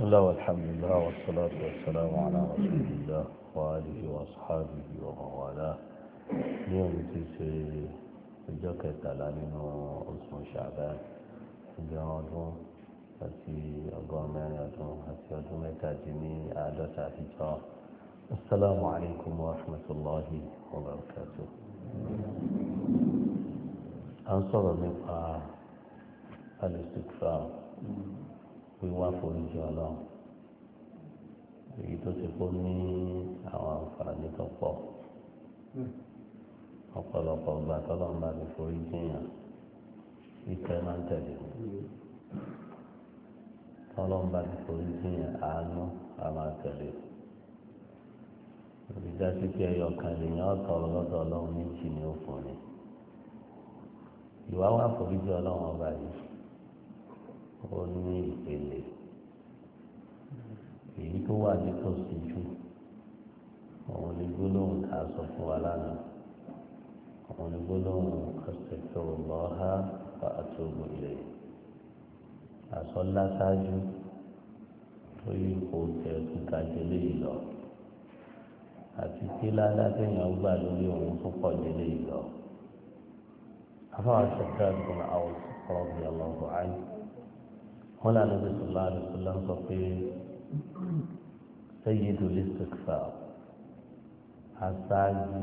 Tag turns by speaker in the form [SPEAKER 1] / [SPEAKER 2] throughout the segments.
[SPEAKER 1] الله والحمد لله والصلاة والسلام على رسول الله وآله وأصحابه ومن والاه اليوم تيسي الجوكة تعلمين اسم شعبان الجوادون àti ọgọ́rùn mẹ́rin ọdún àti ọdún mẹ́tàdínní àádọ́ta àtijọ́ asalaamu alaykum wa rahmatulahi wa barakatu. à ń sọ̀rọ̀ nípa alistikfa wíwá foríjì ọlọ́run èyí tó ti kó ní àwọn àǹfààní tó pọ̀ ọ̀pọ̀lọpọ̀ ọgbà tọ́lọ́run bá ti foríjì yàn ìfẹ́ máa ń tẹ̀lé ọlọ́run bá ti forí sí àánú a máa tẹ̀lé ìdásí pé ẹyọ kan lèèyàn ọ̀tọ̀rọ̀ lọ́dọ̀ ọlọ́run méjì ní òfin ni ìwà wà foríjì ọlọ́run ọba yìí ó ní ìpele èyí tó wà nítòsí jù òun ni gbólóhùn tá a sọ fún wa lánàá òun ni gbólóhùn astaghfirullaha wa atubu ilayhi àsọlá ṣáájú lórí ipò tẹ̀kú kájọlé yìí lọ àti kí ládàtẹ̀yìn gbà lórí òun tó pọ̀ délé yìí lọ. afáwọn ṣẹ̀dá ìgbọ̀n àwọn ọ̀rọ̀ ọlọ́run ayé wọn là níbi sọlá àdìsọlá ń sọ pé sayyidul istighfar aṣáájú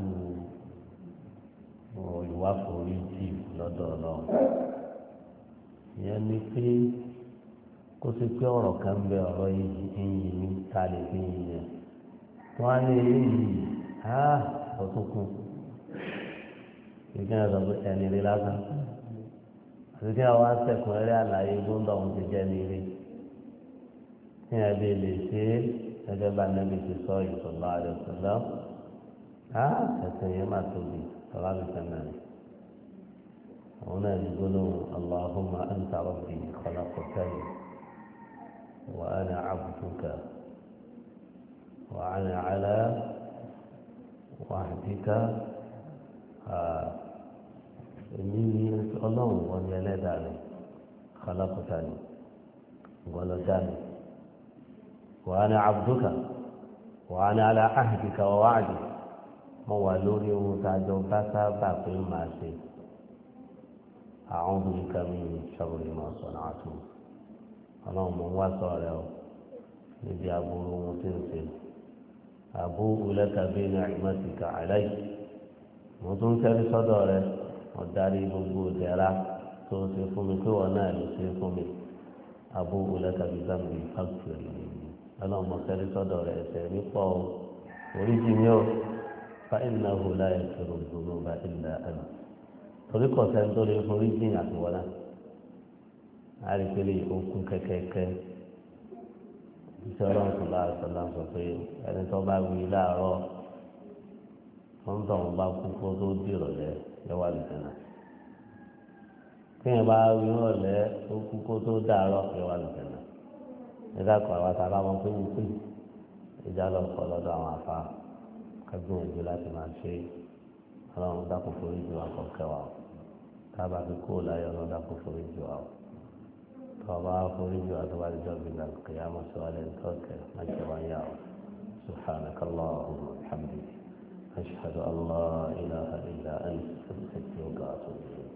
[SPEAKER 1] ìwà foríjì lọ́dọ̀ ọlọ́run ìyẹn ni pé kó sì pé ọ̀rọ̀ kan bẹ ọ̀rọ̀ yìí ní ta lè fi yìn yẹn wọ́n á ní eléyìí á ọtún kù ìgbìyànjú sọ pé ẹni rí lásán àti kí wọ́n á sẹ̀kùn eré àlàyé gbóńdọ̀ ọ̀hún ti jẹ́ ní rí kí wọ́n bí lè ṣe é gẹ́gẹ́ bá nẹ́bí ti sọ ìṣọ̀lá rẹ̀ ṣọlá á ẹ̀sìn yẹn má tóbi ọ̀rọ̀ àbíkẹ́ náà هنا يقولون اللهم أنت ربي خلقتني وأنا عبدك وأنا على وعدك إني الله وأنا لا دعني خلقتني ولدني وأنا عبدك وأنا على عهدك ووعدك موالوني ومتاجوكا باقي ما شئت أعوذ بك من شر ما صنعت اللهم وصل níbi aburú ohun tí ń ṣe àbú ulẹ́ka bí ni'matika alayhi mo tún ń sẹ́rí sọ́dọ̀ rẹ mo darí gbogbo ìdẹ̀ra tó ń ṣe fún mi pé wọ́n náà ló ṣe fún mi àbú ulẹ́ka bí zambi fàkìrì ọlọ́run mo sẹ́rí sọ́dọ̀ rẹ ẹ̀ṣẹ̀ mi pọ̀ o oríṣi mi ò fa innahu la yaghfiru dhunuba illa anta torí kọ̀ sẹ́ni tó lè forí jìn àtiwọ́lá àríkèlè okùn kẹ́kẹ́kẹ́ iṣẹ́ ọlọ́run tó bá sọ̀lá sọ pé ẹni tó bá wí láàárọ̀ wọ́n tọ̀ wọ́n bá kú kó tó di ìrọ̀lẹ́ lẹ́wà lùtẹ̀nà kéèyàn bá wí ìrọ̀lẹ́ tó kú kó tó dàárọ̀ lẹ́wà lùtẹ̀nà nígbà kan àwọn àtàrà wọn pé wọ́n pè ìjà lọ kọ́ lọ́dọ̀ àwọn àfa kágbóhùn láti máa ṣe ọlọ́run dákun forí jù wá kọ̀ọ̀kẹ́ wa tábà fi kó láyé ọlọ́run dákun forí jù wá o tọ́ba forí jù wá tó bá dijọ́ bí nà kìyàmọ̀ sí wa lẹ́nu tọ́kẹ́ má ṣe wá yá o سبحانك اللهم وبحمدك أشهد أن لا إله إلا أنت أستغفرك وأتوب إليك